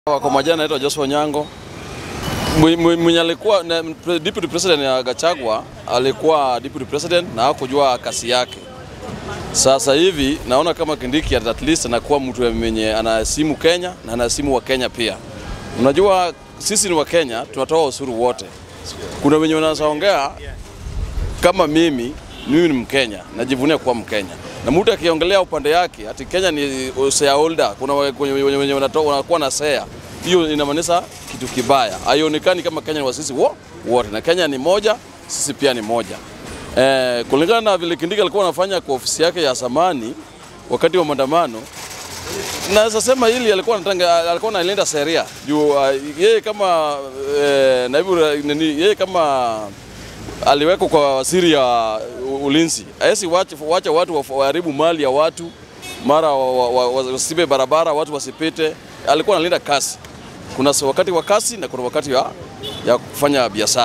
Kwa majina naitwa Joshua Nyango. Mwenye alikuwa na deputy president ya Gachagua alikuwa deputy president na hakujua kasi yake. Sasa hivi naona kama Kindiki at least anakuwa mtu mwenye anaheshimu Kenya na anaheshimu wa Kenya pia. Unajua sisi ni wa Kenya, tunatoa ushuru wote. Kuna wenye wanaongea kama mimi, mimi ni Mkenya, najivunia kuwa Mkenya. Na mtu akiongelea upande yake ati Kenya ni shareholder, kuna wenye wanakuwa na share hiyo inamaanisha kitu kibaya. Haionekani kama Kenya ni wa sisi wote, na Kenya ni moja, sisi pia ni moja. Eh, kulingana na vile Kindiki alikuwa anafanya kwa ofisi yake ya zamani wakati wa maandamano, naweza sema hili alikuwa anatanga, alikuwa analinda sheria juu uh, yeye kama eh, naibu nini, yeye kama aliwekwa kwa waziri ya ulinzi, hawezi wacha watu waharibu mali ya watu, mara wasibe barabara, watu wasipite. Alikuwa analinda kasi. Kuna wakati wa kasi na kuna wakati ya, ya kufanya biashara.